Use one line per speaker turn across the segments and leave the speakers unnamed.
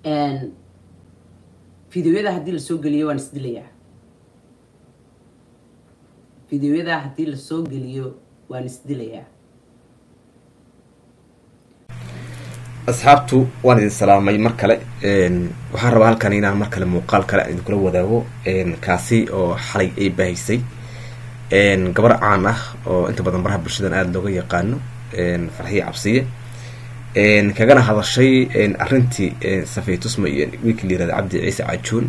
fideoyada haddii lasoo geliyo waan isdilayaa fideoyada haddii lasoo geliyo waan isdilayaa
asxaabtu waan idin salaamay mar kale waxaan rabaa halkan inaan mar kale muuqaal kale idinkula wadaago kaasi oo xalay ay baahisay gabar caan ah oo inta badan baraha bulshadan aada looga yaqaano farxiye cabsiye kagana hadashay arrintii safaytusma iyo wiilkii la yirahda cabdi ciise cajuun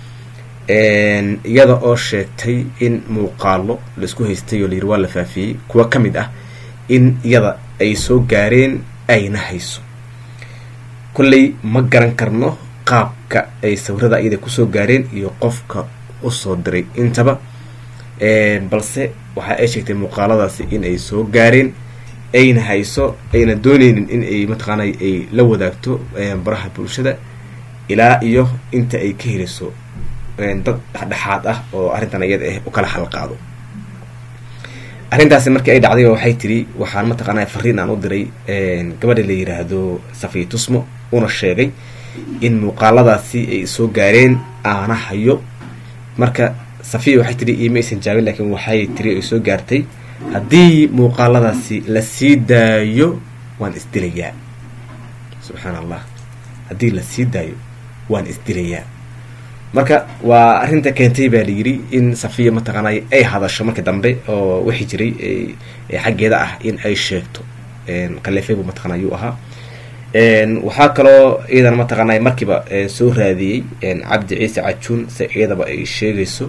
iyada oo sheegtay in muuqaalo laisku haystay oo layiri waa la faafiyey kuwa ka mid ah in iyada ay soo gaareen ayna hayso kolley ma garan karno qaabka ay sawirada iyada kusoo gaareen iyo qofka usoo diray intaba balse waxa ay sheegtay muuqaaladaasi in ay soo gaareen ayna hayso ayna dooneynin in ay mataqaanay ay la wadaagto baraha bulshada ilaa iyo inta ay ka heliso dad dhexdhexaad ah oo arrintan iyada ah u kala halqaado arrintaasi markii ay dhacday waxay tiri waxaan mataqaanaa fariin aan u diray gabadha la yiraahdo safiya tusmo una sheegay in muuqaaladaasi ay soo gaareen aana hayo marka safiya waxay tiri iima aysan jaabin laakiin waxay tiri ay soo gaartay haddii muuqaaladaasi la sii daayo waan isdilayaa subxaan allah haddii la sii daayo waan isdilayaa marka waa arrinta keentay baa layidhi in safiya mataqaanay ay hadasho markii dambe oo wixii jiray xaggeeda ah in ay sheegto kaleefey buu mataqana ayuu ahaa waxaa kaloo iyadana mataqaanay markiiba soo raadiyey cabdi ciise cajuun si iyadaba ay sheegayso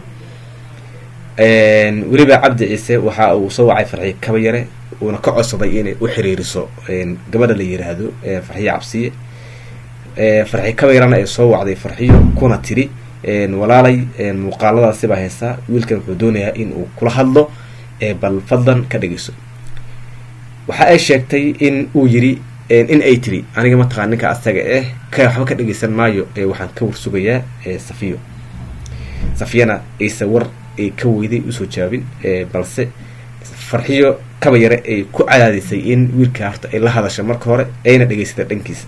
weliba cabdi ciise waxa uu soo wacay farxiye kaba yare uuna ka codsaday inay u xiriiriso gabadha la yiraahdo farxiye cabsiye farxiye kaba yarana ay soo wacday farxiyo kuna tiri walaalay muuqaaladaasi baa haysaa wiilkan wuxuu doonayaa in uu kula hadlo bal fadlan ka dhegeyso waxa ay sheegtay in uu yiri in ay tiri aniga mataqana ninka asaga eh ka waxba ka dhegeysan maayo waxaan ka warsugayaa safiyo safiyana ayse war ay ka weyday usoo jawaabin balse farxiyo kaba yare ay ku cadaadisay in wiilka horta ay la hadasha marka hore ayna dhegeysata dhankiisa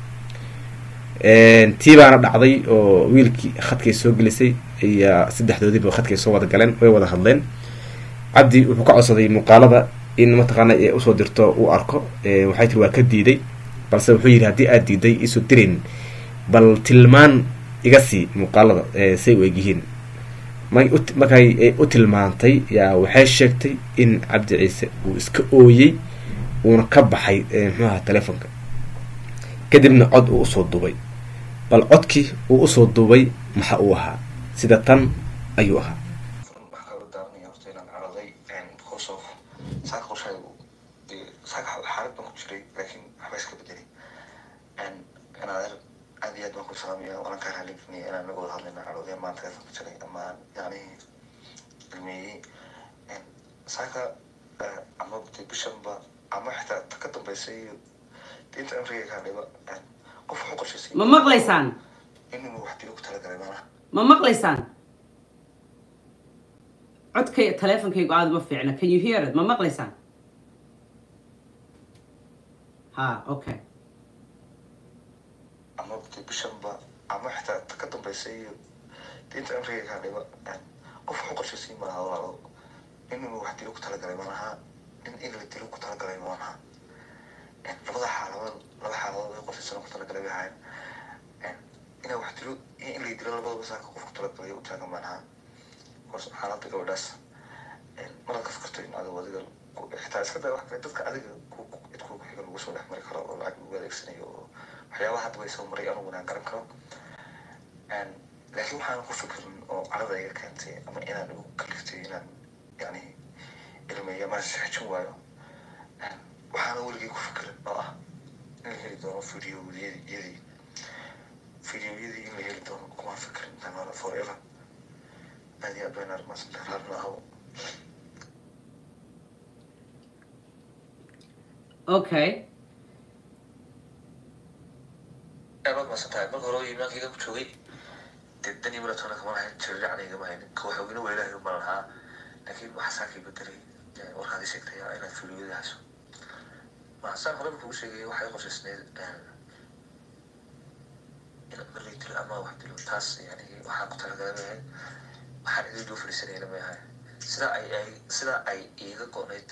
tii baana dhacday oo wiilkii khadkay soo gelisay ayaa saddexdoodiiba khadkay soo wada galeen way wada hadleen cabdi wuxuu ka codsaday muuqaalada in mataqaana ee usoo dirto uu arko waxay tiri waa ka diiday balse wuxuu yidhi haddii aad diiday isoo dirayn bal tilmaan iga sii muuqaalada say u egyihiin markay u tilmaantay yaa waxay sheegtay in cabdi ciise uu iska ooyey uuna ka baxay muxuu ahaa telefonka kadibna cod uu usoo duubay bal codkii uu usoo duubay maxa uu ahaa sida tan ayuu ahaa
xaalad baan ku jiray laakiin waxba iska bedelay inaad aad iyo aad baan ku salaamaya waana kaa raaligelinaya inaan naga wada hadlayna calooday maanta ka jiray ama yani ilmeeyey saaka ama bishanba ama xitaa ta ka dambeysay diinta afriga kaa dhiba qof wuxuu qorshaysay
ma maqlaysaan
inuu wax dilo ku talagalay maanaha
ma maqlaysaan codkay taleefonkaygu aada ma fiicna can you hear it ma maqlaysaan ha okay
ama bishanba ama xitaa ta ka dambeysay diinta afriga kaa dhiba qof wuxuu qorshaysay malaha walaalo inuu wax dilo ku talagalay maanaha in in la dilo ku talagalay maanaha labada xaaladood laba xaaladood ay qorshaysana ku talagalay bay ahayn inaa wax dilo iyo in la dilo labadaba saaka qof ku talagalay u taagan maanaha kors xaaladda gabadhaas marad ka fikirto in adigo adiga xitaa iska daa wax kale dadka adiga cid kugu xiga lagu soo dhex mari karo oo lacag lagu adeegsanayo oo waxyaabaha hadda bay soo maray anugu inaan garan karo laakiin waxaan ku fikirin oo carada iga keentay ama inaan igu kaliftay inaan yani ilmeeya ma sixijin waayo waxaana weligay ku fikirin oo ah in la heli doono videoyadii videoyadii in la heli doono kuma fikirin tanora forever aad iyo aad bayna armaasanta raadna ahaw
okay
aad maasantahay marka hore iimaankayga ku joogay dee dani maratona kama lahayn jiriracnaygama haynin ka waxoogina waa ilaahay uma lahaa laakiin waxaa saakay bedelay warkaad i sheegtay inaad filiyada hayso maxasaan horeba kugu sheegay waxay qorshaysneyd in lay dilo ama wax dilo taas yani waxaan ku talagalay maahay waxaan idin duu fadhiisanayna maahay sida ay ay sida ay iiga go-nayd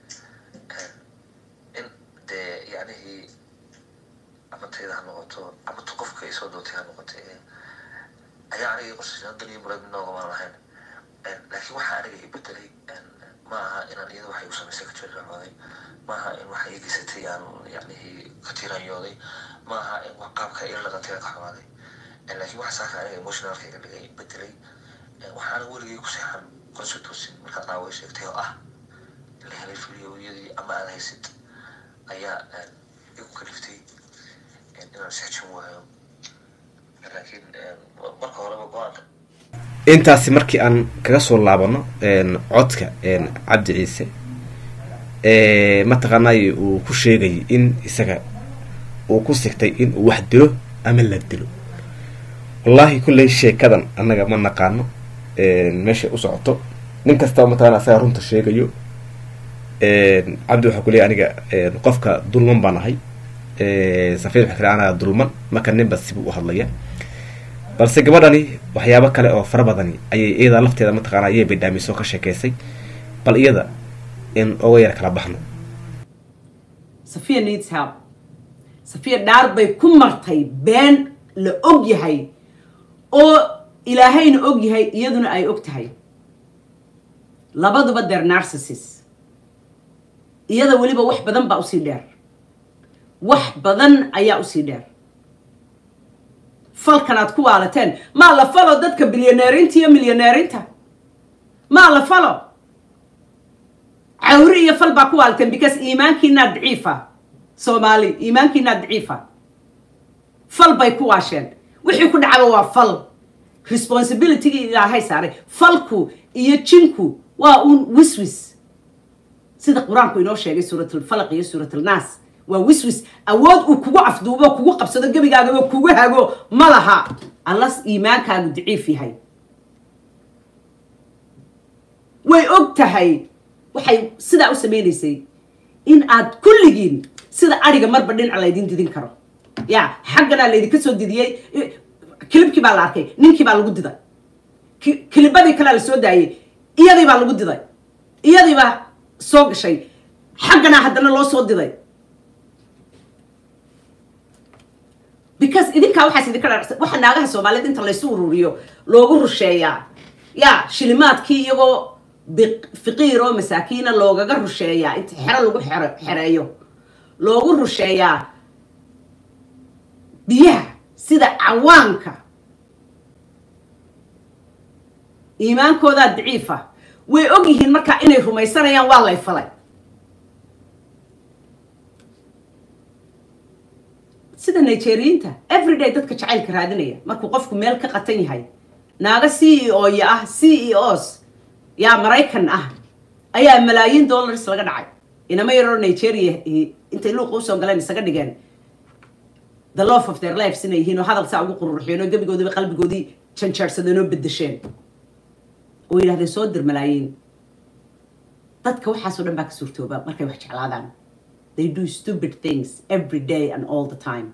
in dee yacnihii ama tayda ha noqoto ama ta qofka ay soo dootay ha noqotay ayaa aniga qorshayaal daliyo murad noogamaan lahayn laakiin waxaa aniga i bedelay ma aha inaan iyada waxay u samaysay ka jirracooday ma aha in waxa ii geysatay aan yacnihii ka tiiranyooday ma aha in wax qaabka ila dhaqantay ka xumaaday laakiin waxa saaka aniga emotionalka iga dhigay bedelay waxaana weligay ku seexan qorsha toosin markaa dhaaway sheegtay oo ah la helay fidiyoyadii ama aad haysid ayaa igu kaliftay inaan seexjin waayo laakiin marka horeba go-aanka
intaasi markii aan kaga soo laabano codka cabdi ciise mataqaanay uu ku sheegay in isaga uu ku sigtay in uu wax dilo ama la dilo wallaahi kulley sheekadan annaga ma naqaano meeshay u socoto nin kastaba mataqana asaga runta sheegayo cabdi waxaa kuleeyay aniga qofka dulman baan ahay safid waxa kale anaga dulman marka ninba sibuu u hadlaya balse gabadhani waxyaabo kale oo fara badani ayay iyada lafteeda mataqaana ayay bidhaamisoo ka sheekeysay bal iyada in oga yar kala baxno
safiya needs help safiya dhaar bay ku martay been la og yahay oo ilaahayna og yahay iyaduna ay og tahay labaduba deer narcissis iyada weliba wax badan baa usii dheer wax badan ayaa usii dheer falkan aad ku waalateen maa la falo dadka bilyaneerinta iyo milyaneerinta maa la falo cawri iyo fal baa ku waalateen because iimaankiinaa daciifa soomaali iimaankiinaa daciifa fal bay ku waasheen wixii ku dhacaba waa fal responsibilitygii ilaahay saaray falku iyo jinku waa uun wiswis sida qur-aanku inoo sheegay suuratlfalaq iyo suuratlnaas waa wiswis awood uu kugu afduubo kugu qabsado gebigaagaba kugu hago ma laha allas iimaankaagu daciif yahay way og tahay waxay sidaa u samaynaysay in aad kulligiin sida adhiga marba dhinaca laydin didin karo ya xagganaa laydinka soo didiyey kilibkii baa la arkay ninkii baa lagu diday kilibadii kalea la soo daayey iyadii baa lagu diday iyadii baa soo gashay xagganaa haddana loo soo diday because idinkaa waxaas idinka dha waxa naagaha soomaaliyeed inta laysu ururiyo loogu rusheeyaa ya shilimaadkii iyagoo fiqiir oo masaakiina loogaga rusheeyaa inta xero lagu xero xereeyo loogu rusheeyaa biyaha sida cawaanka iimaankoodaa daciifa way og yihiin markaa inay rumaysanayaan waa lay falay sida nigeriyiinta everyday dadka jacaylka raadinaya markuu qofku meel ka qatan yahay naaga c e o ya ah c e os yaa maraykan ah ayaa malaayiin dollars laga dhacay inama yaroo nigeria intay luuqa usoo galeen isaga dhigeen the love of their lives inay yihiin oo hadal saa ugu qururuxiyeen oo gebigoodiiba qalbigoodii janjaarsadeen oo bedesheen oo yidhahdeen soo dir malaayiin dadka waxaasoo dhan baa ka suurtooba markay wax jeclaadaan they do stupid things every day and all the time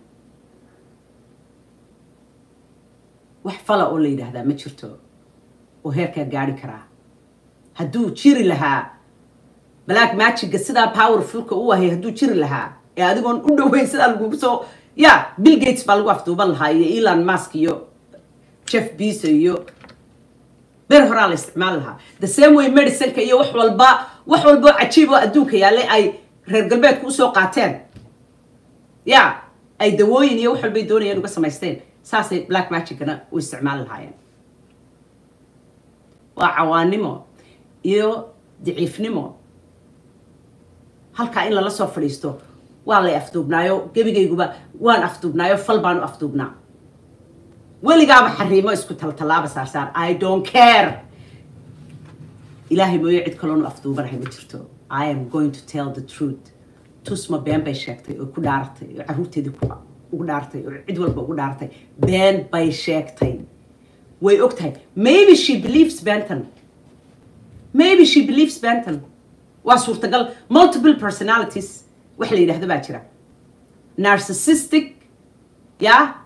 wax fala oo la yidhaahdaa ma jirto oo heerkaa gaari karaa hadduu jiri lahaa black magiga sidaa powerfulka u ahay hadduu jiri lahaa ee adigoon u dhoweyn sidaa lagugu soo ya bill gates baa lagu afduuban lahaa iyo elon musk iyo jeff beso iyo ber horaa la isticmaali lahaa the same way medicineka iyo wax walba wax walba oo cajiib oo adduunka yaallay ay reer galbeedku usoo qaateen ya ay dawooyin iyo wax walbay doonayeen uga samaysteen saasay black magicana u isticmaali lahaayeen waa cawaanimo iyo daciifnimo halkaa in lala soo fadhiisto waa lay afduubnaayo gebigayguba waan afduubnaayo fal baanu afduubnaa weligaaba xariimo isku taltallaaba saarsaar i don't care ilaahay mooyo cid kaloonu afduubanahay ma jirto i am going to tell the truth tusma been bay sheegtay oo ku dhaaratay oo caruurteedii ugu dhaartay oo cid walba ugu dhaartay been bay sheegtay way og tahay maybe she believes benton maybe she believes benton waa suurtagal multiple personalities wax la yidhahdo baa jira narcissistic ya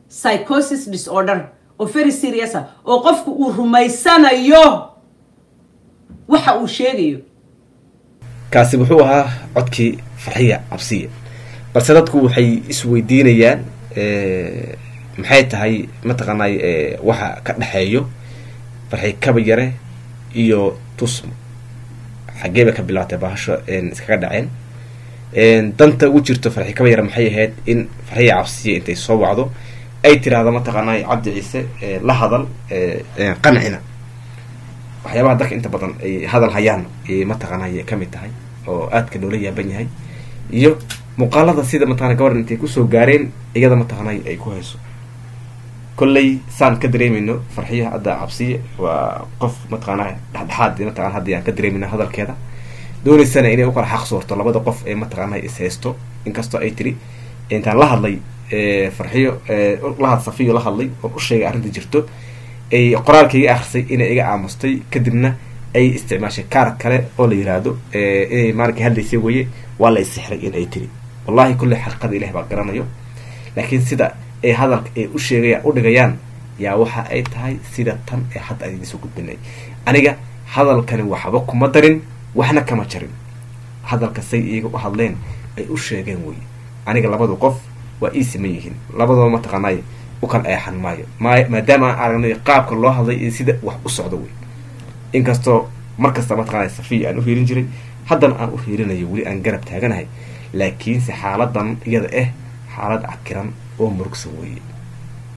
psychosis disorder oo very serious ah oo qofku uu rumaysanayo waxa uu sheegayo
kaasi wuxuu ahaa codkii farxiya cabsiya balse dadku waxay isweydiinayaan maxay tahay mataqaanay waxa ka dhexeeyo farxi kaba yare iyo tusmo xaggee bay ka bilaabtay bahasho iskaga dhaceen danta ugu jirto farxi kaba yare maxay ahayd in farxiya cabsiya intay soo wacdo ay tiraahdo mataqaanay cabdi ciise la hadal qancina waxyaabaha dadka inta badan ay hadal hayaan ayay mataqaanay kamid tahay oo aadka loola yaaban yahay iyo muuqaalada sida mataqana gabadhan intay kusoo gaareen iyada mataqaanay ay ku hayso kolley saan ka dareemayno farxiya hadda cabsiye waa qof mataqaana dhexdhexaad mataqana haddii aan ka dareemayno hadalkeeda dooneysana inay ukala xaq soorto labada qof ee mataqaana is haysto inkastoo ay tiri intaan la hadlay farxiyo lahad safiyo la hadlay oo u sheegay arrinta jirto ay qoraalka iga akrisay inay iga aamustay kadibna ay isticmaashay kaar kale oo la yiraahdo inay maalinkii hadlaysay weye waa la isixray in ay tiri wallahi kulley xaqiiqada ilahi baa garanayo laakiin sida ay hadalka ay u sheegayaan u dhigayaan yaa waxa ay tahay sida tan ee hadda aan idinsoo gudbinay aniga hadalkani waxba kuma darin waxna kama jarin hadalka say iyaga u hadleen ay u sheegeen weye aniga labadu qof waa ii siman yihiin labadaba mataqaanay u kala eexan maayo ma maadaama aan aragnay qaabka loo hadlay iyo sida wax u socdo wey inkastoo markasta mataqaanay safiya aan u hiirin jiray haddana aan u hiirinayo weli aan garab taaganahay laakiinse xaaladan iyada ah xaalad cakiran oo murugsan weeye